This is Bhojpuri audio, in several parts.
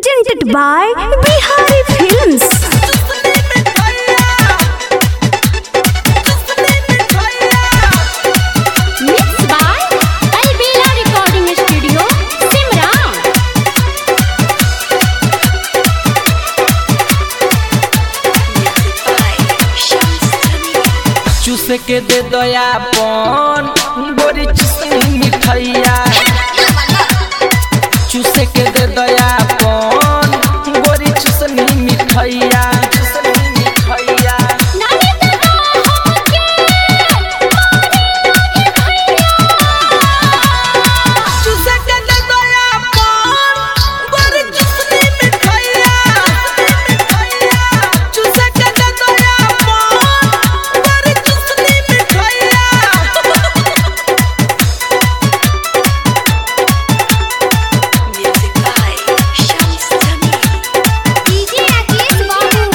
presented by Bihari Films. Mixed by Albela Recording Studio, Simran. चूस के दे दयापन बोरी चुसनी मिठैया चूस के दे दयापन बोरी चुसनी मिठैया चुसनी मिठैया नानी दादा होके चूस के दे दयापन बोरी चुसनी मिठैया मिठैया चूस के दे दयापन बोरी चुसनी मिठैया DJ Rakesh Babu.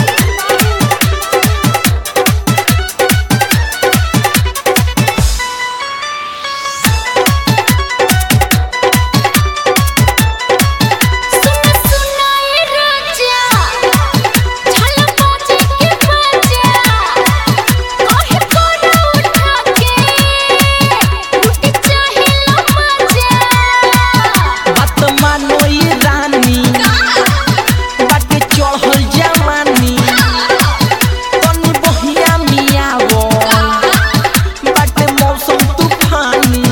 सुन सुनाए राजा झलक बाजे के बजा काहे कोरा उठा के लुटी चाहे लो मजा बात मानो ये रानी बाटे चढ़ल जवानी तनी बहिया मियावो बाटे मौसम तूफानी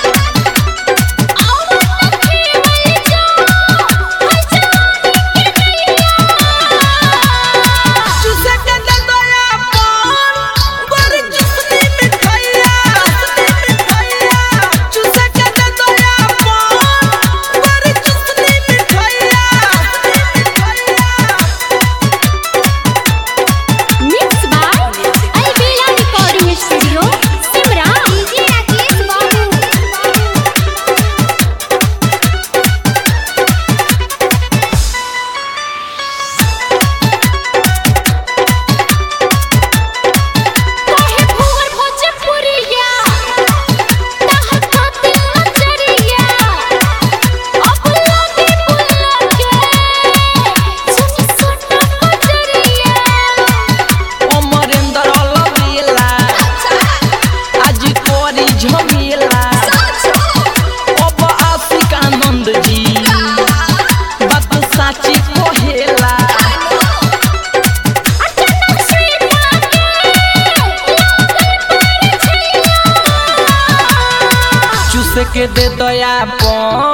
चूसे के दे दया पान बड़ी चुसनी मिठाइया मिठाइया चूसे के दे दया पान बड़ी चुसनी मिठाइया मिठाइया Mixed by Albela Recording Studio, Simran. DJ Rakesh Babu. काहे भोर भोजपुरिया ताहर खातिर नजरिया अब लागे बुला के सुनी सोना बजरिया अमरेंद्र लवेला आज कोरी झमेला अब आशिक आनंद जी बात साची कहेला अचानक से लागे लागल पर छैया चूस के दे दया